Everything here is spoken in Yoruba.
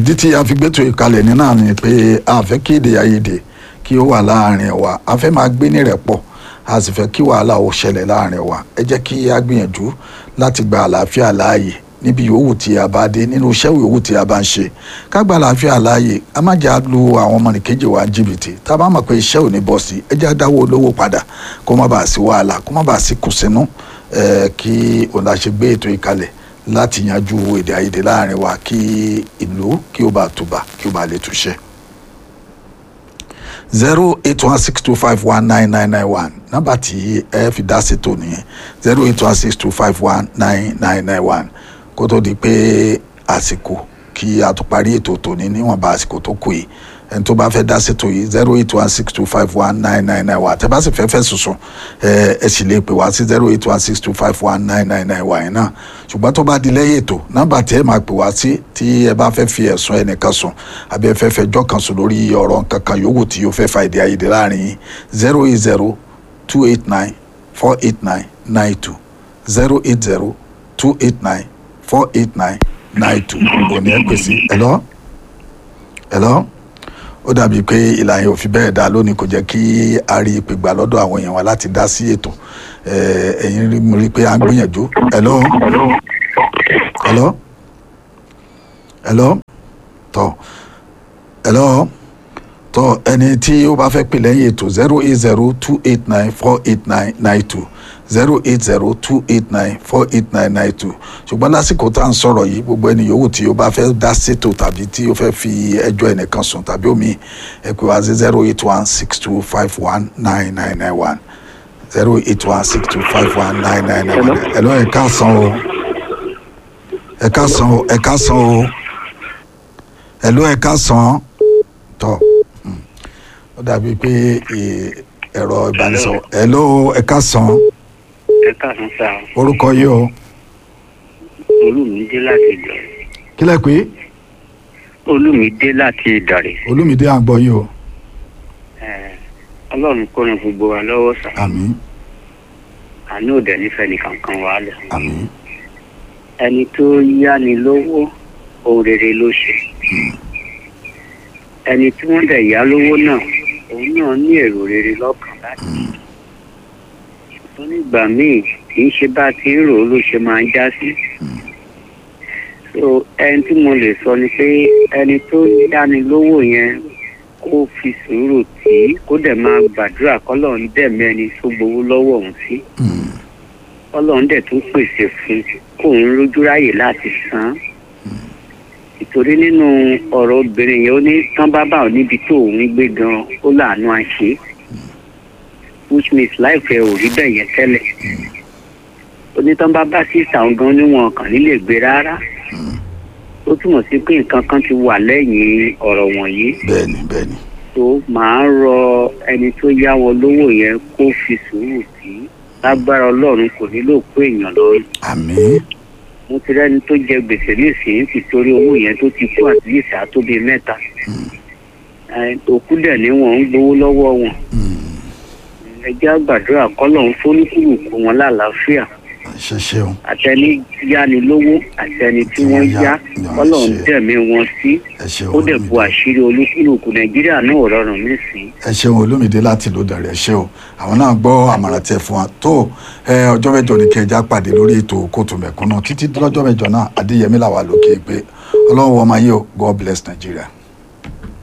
ìdí tí a fi gbẹ́tò ìkalẹ̀ ní náà ni pé a fẹ́ kí èdè àìyedè kí ó wà láàrin wa a fẹ́ máa gbé ní rẹ̀pọ̀ a sì fẹ́ kí wàhálà ó ṣẹlẹ̀ láàrin wa ẹ jẹ́ kí a gbìyànjú láti gba àlàáfíà láàyè níbi yòówù tí a bá dé nínú iṣẹ́ yòówù tí a bá ń ṣe ká gba àlàáfíà láàyè a má jà lu àwọn ọmọnìkejì wa jìbìtì tá a bá mọ̀ pé iṣẹ́ ò ní bọ́ sí ẹ jẹ́ dáwọ́ olówó padà kó má bàa sí wàhálà kó má bàa sí kùsínú kí òun la ṣe gbé ètò ìkalẹ̀ láti yanjú èdè àìyedè láàrin wa kí ìlú kí ó bá tùbà kí ó bá lè túṣẹ́ zero eight one six two five one nine nine nine one nọ́mbà tí ẹ fi dá ṣètò nìyẹn zero eight one six two five one nine nine nine one kó tó di pé àsìkò kí a tó parí ètò tòní níwọ̀nba àsìkò tó kù yìí ẹni tó bá fẹ́ dá ṣètò yìí zero eight one six two five one nine nine nine one àtẹ̀bá sì fẹ́ fẹ́ sùsùn ẹ ẹ sì lè pè wá sí zero eight one six two five one nine nine nine one yìí náà ṣùgbọ́n tó bá di lẹ́yìn ètò nọ́mbà tí ẹ máa pè wá sí tí ẹ bá fẹ́ fi ẹ̀sùn ẹnìkan sùn àbí ẹ fẹ́ fẹjọ́ kan sùn lórí ọ̀rọ̀ nǹkan kan yòówù tí yóò fẹ́ fa èdè àìyedè láàrin yìí zero eight zero two eight nine four eight nine nine two zero eight zero two eight nine four eight nine nine two òní ẹ pèsè hello hello ó dàbí pé ìlànà yóò fi bẹ́ẹ̀ dá lónìí kò jẹ́ kí a rí ìpè gbà lọ́dọ̀ àwọn èèyàn wa láti dá sí ètò ẹ̀yin rí mo rí pé à ń gbìyànjú hello hello hello tọ́ hello tọ́ ẹni tí ó bá fẹ́ pè lẹ́yìn ètò zero eight zero two eight nine four eight nine nine two zero eight zero two eight nine four eight nine nine two ṣùgbọ́n lásìkò tá à ń sọ̀rọ̀ yìí gbogbo ẹni yòówù tí o bá fẹ́ dá ṣètò tàbí tí o fẹ́ fi ẹjọ́ ẹnìkan sùn tàbí omi ẹ pè wá sí zero eight one six two five one nine nine nine one zero eight one six two five one nine nine nine one ẹ lọ ẹ káàsán o ẹ káàsán o ẹ káàsán o ẹ lọ ẹ káàsán tọ ó dàbí pé ẹ̀rọ ìbánisọ̀rọ̀ ẹ lọ ẹ káàsán ẹ káàsán sá orúkọ yìí o olùmídé láti ìdọ̀rẹ̀ kílẹ̀ pé olùmídé láti ìdọ̀rẹ̀ olùmídé à ń gbọ́ yìí o ọlọ́run kó ran gbogbo wa lọ́wọ́ sá àmín àánú òdẹ nífẹ̀ẹ́ nìkankan wà lẹ̀ àmín ẹni tó yáni lówó ohun rere ló ṣe ẹni tí wọ́n dẹ̀ yá lówó náà òun náà ní èrò rere lọ́kàn láti ṣùgbọ́n nígbà míì kì í ṣe bá a ti ń rò ó ló ṣe máa ń já sí so ẹni tí mo lè sọ ni pé ẹni tó yáni lówó yẹn kó fi sùúrù tì í kó dẹ̀ máa gbàdúrà kọ́lọ́run dẹ̀mí ẹni tó gbowó lọ́wọ́ òun sí kọ́lọ́run dẹ̀ tún pèsè fún kóun rójú ráyè láti san án ìtorí nínú ọ̀rọ̀ obìnrin yẹn ó ní tán bá bá ò níbi tó òun gbé gan ó láàánú àṣẹ which means láìpẹ́ ò rí bẹ́ẹ̀ yẹn tẹ́lẹ̀ ó ní tán bá bá sísà òun gan níwọ̀n kàn nílé gbé rárá ó túmọ̀ sí pé nǹkan kan ti wà lẹ́yìn ọ̀rọ̀ wọ̀nyí bẹ́ẹ̀ni bẹ́ẹ̀ni tó máa ń rọ ẹni tó yá wọn lówó yẹn kó fi sùúrù sí lágbára ọlọ́run kò nílò pé èèyàn lórí àmín mo ti rẹ́ni tó jẹ gbèsè nísìnyí ti torí owó yẹn tó ti kú àti yìí sá tó bíi mẹ́ta òkú dẹ̀ ní wọ́n ń gbowó lọ́wọ́ wọn ẹ jẹ́ àgbàdúrà kọ́lọ̀ ń fóníkùlùkù wọn lálàáfíà ṣe ṣeun àtẹni yáni lówó àtẹni tí wọ́n yá kọ́lọ̀ ń dẹ̀mí wọn sí ẹ ṣeun ó dẹ̀ bu àṣírí olúkúlùkù nàìjíríà náà rọrùn nísìnyí. ẹ ṣeun olómìdé láti ló dàrẹ ṣe o àwọn náà gbọ́ àmọ̀ràn tẹ fún wa tó ẹ ọjọ́ mẹ́jọ ní kẹjá pàdé lórí ètò kóòtù mẹ̀kúnnù títí lọ́jọ́ mẹ́jọ náà adéyẹmí làwà lókè pé ọlọ́run wọ́n máa yé o god bless nigeria.